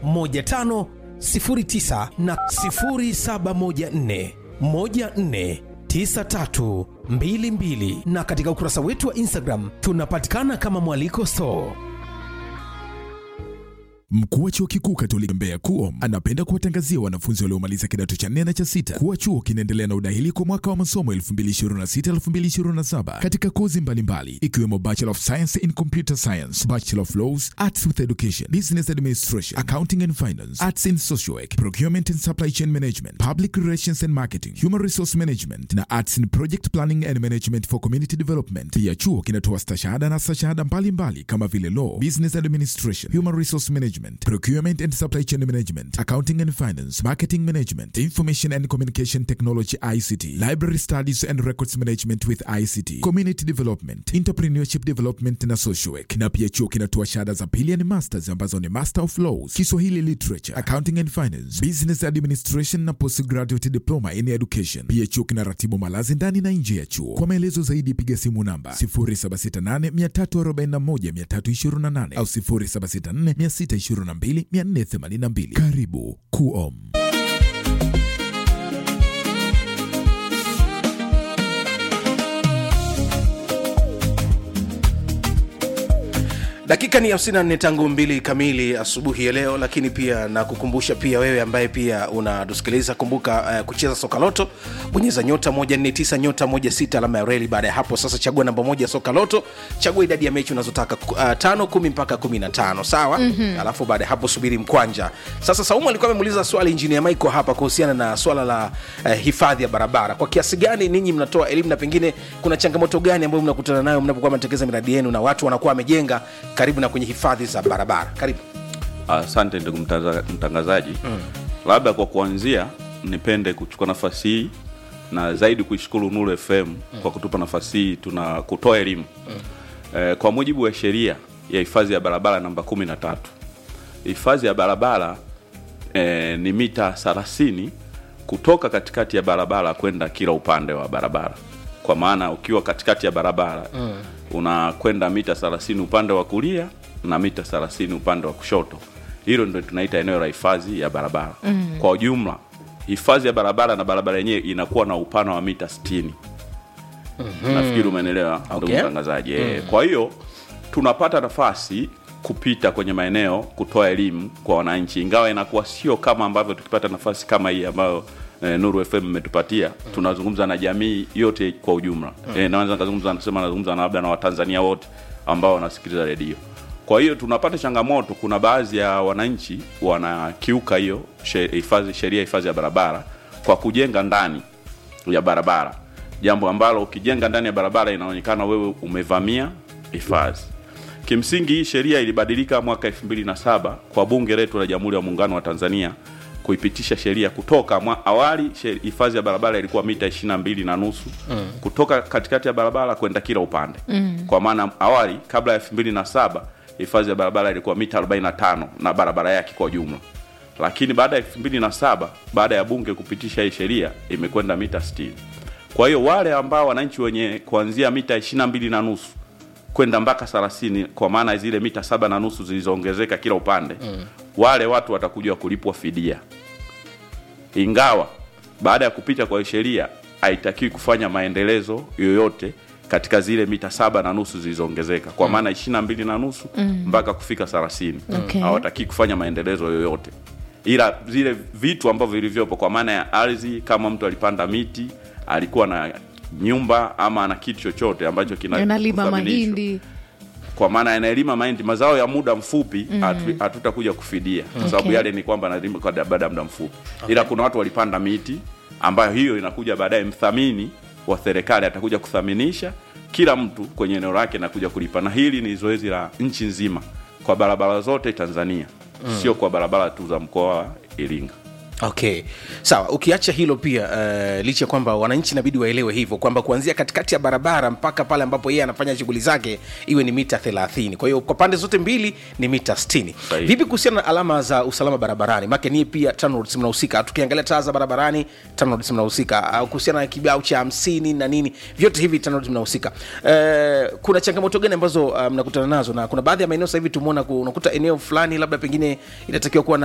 1509 na 0714 14 9322 na katika ukurasa wetu wa Instagram tunapatikana kama Mwaliko Store. Mkuu wa chuo kikuu Katoliki Mbeya KUOM anapenda kuwatangazia wanafunzi waliomaliza kidato cha nne na cha sita kuwa chuo kinaendelea na udahili kwa mwaka wa masomo 2026-2027 katika kozi mbalimbali ikiwemo Bachelor of Science in Computer Science, Bachelor of Laws, Arts with Education, Business Administration, Accounting and Finance, Arts in Social Work, Procurement and Supply Chain Management, Public Relations and Marketing, Human Resource Management na Arts in Project Planning and Management for Community Development. Pia chuo kinatoa stashahada na stashahada mbalimbali kama vile Law, Business Administration, Human Resource Management, Procurement and Supply Chain Management, Accounting and Finance, Marketing Management, Information and Communication Technology ICT, Library Studies and Records Management with ICT, Community Development, Entrepreneurship Development na Social Work. Na pia chuo kinatoa shahada za pili ni masters ambazo ni Master of Laws, Kiswahili Literature, Accounting and Finance, Business Administration na Postgraduate Diploma in Education. Pia chuo kinaratibu malazi ndani na nje ya chuo. Kwa maelezo zaidi piga simu namba 0768 341 328 au 0764 622 482. Karibu KUOM. dakika ni 54 tangu mbili kamili asubuhi ya leo lakini pia na kukumbusha pia wewe ambaye pia unatusikiliza kumbuka uh, kucheza soka loto bonyeza nyota 149 nyota 16 alama ya reli baada ya hapo sasa chagua namba moja ya soka loto chagua idadi ya mechi unazotaka uh, tano kumi mpaka kumi na tano sawa mm-hmm. alafu baada ya hapo subiri mkwanja sasa saumu alikuwa amemuuliza swali injinia michael hapa kuhusiana na swala la uh, hifadhi ya barabara kwa kiasi gani ninyi mnatoa elimu na pengine kuna changamoto gani ambayo mnakutana nayo mnapokuwa mnatekeleza miradi yenu na watu wanakuwa wamejenga karibu na kwenye hifadhi za barabara karibu asante ndugu mtaza- mtangazaji mm. labda kwa kuanzia nipende kuchukua nafasi hii na zaidi kuishukuru nuru fm mm. kwa kutupa nafasi hii tuna kutoa elimu mm. eh, kwa mujibu wa sheria ya hifadhi ya barabara namba kumi na tatu hifadhi ya barabara eh, ni mita 30 kutoka katikati ya barabara kwenda kila upande wa barabara kwa maana ukiwa katikati ya barabara mm. unakwenda mita 30 upande wa kulia na mita 30 upande wa kushoto hilo ndio tunaita eneo la hifadhi ya barabara mm. kwa ujumla hifadhi ya barabara na barabara yenyewe inakuwa na upana wa mita 60 mm-hmm. nafikiri umeelewa ndugu Okay. mtangazaji mm. kwa hiyo tunapata nafasi kupita kwenye maeneo kutoa elimu kwa wananchi ingawa inakuwa sio kama ambavyo tukipata nafasi kama hii ambayo eh, nuru fm imetupatia mm. tunazungumza na jamii yote kwa ujumla mm. eh, naweza nikazungumza nasema nazungumza na labda na watanzania wote ambao wanasikiliza redio kwa hiyo tunapata changamoto kuna baadhi ya wananchi wanakiuka hiyo she- hifadhi sheria ya hifadhi ya barabara kwa kujenga ndani ya barabara jambo ambalo ukijenga ndani ya barabara inaonekana wewe umevamia hifadhi kimsingi hii sheria ilibadilika mwaka 2007 kwa bunge letu la jamhuri ya muungano wa tanzania kuipitisha sheria kutoka mwa, awali she- hifadhi ya barabara ilikuwa mita 22 na nusu mm. kutoka katikati ya barabara kwenda kila upande mm. kwa maana awali kabla ya 2007 hifadhi ya barabara ilikuwa mita 45 na barabara yake kwa jumla lakini baada ya 2007 baada ya bunge kupitisha hii sheria imekwenda mita 60 kwa hiyo wale ambao wananchi wenye kuanzia mita 22 na nusu kwenda mpaka 30 kwa maana zile mita saba na nusu zilizoongezeka kila upande mm. wale watu watakuja kulipwa fidia ingawa baada ya kupita kwa hii sheria haitakiwi kufanya maendelezo yoyote katika zile mita saba na nusu zilizoongezeka kwa maana ishiri na mbili na nusu mpaka kufika thelathini Okay. hawatakii kufanya maendelezo yoyote ila zile vitu ambavyo vilivyopo kwa maana ya ardhi kama mtu alipanda miti alikuwa na nyumba ama ana kitu chochote ambacho kina analima kuthaminishwa mahindi kwa maana yanalima mahindi mazao ya muda mfupi hatu- hatutakuja kufidia kwa sababu Okay. yale ni kwamba analima kwa baada ya muda mfupi ila kuna watu walipanda miti ambayo hiyo inakuja baadaye mthamini wa serikali atakuja kuthaminisha kila mtu kwenye eneo lake na kuja kulipa na hili ni zoezi la nchi nzima kwa barabara zote tanzania sio kwa barabara tu za mkoa wa iringa okay sawa ukiacha hilo pia uh, licha ya kwamba wananchi inabidi waelewe hivyo kwamba kuanzia katikati ya barabara mpaka pale ambapo yeye anafanya shughuli zake iwe ni mita 30 kwa hiyo kwa pande zote mbili ni mita 60 Sahihi. vipi kuhusiana na alama za usalama barabarani make nie pia TANROADS mnahusika tukiangalia taa za barabarani TANROADS mnahusika au kuhusiana na kibao cha hamsini na nini vyote hivi TANROADS mnahusika uh, kuna changamoto gani ambazo uh, mnakutana nazo na kuna baadhi ya maeneo sasa hivi tumeona ku- unakuta eneo fulani labda pengine inatakiwa kuwa na